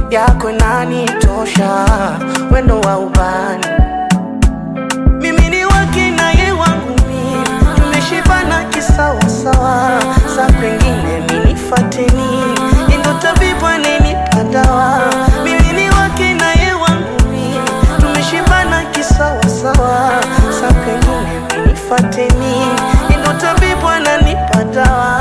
yako inanitosha, wendo wa ubani mimi ni wake na ye wangu mimi, tumeshibana kisawasawa, sa kwengine minifateni, ndo tabibu anenipa dawa. Mimi ni wake na ye wangu mimi, tumeshibana kisawasawa, sa kwengine minifateni, ndo tabibu ananipa dawa.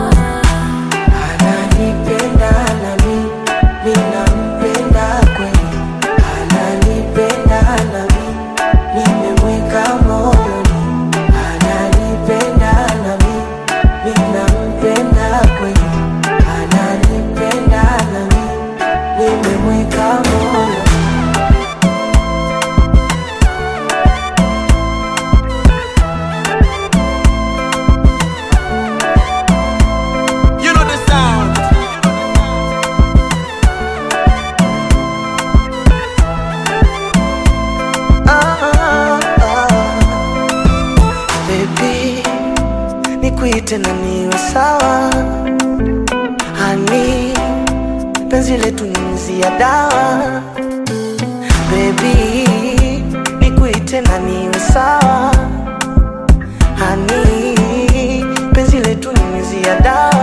Ananipenda nami, mimi nampenda kweli, ananipenda nami nimemweka moyoni, ananipenda nami, mimi nampenda kweli, ananipenda nami, nimemweka moyoni. You know the sound. Ah, ah, ah. Baby, nikuite na niwe sawa, hani penzi letu ni mzi ya dawa. Baby, nikuite na niwe sawa, hani penzi letu ni mzi ya dawa.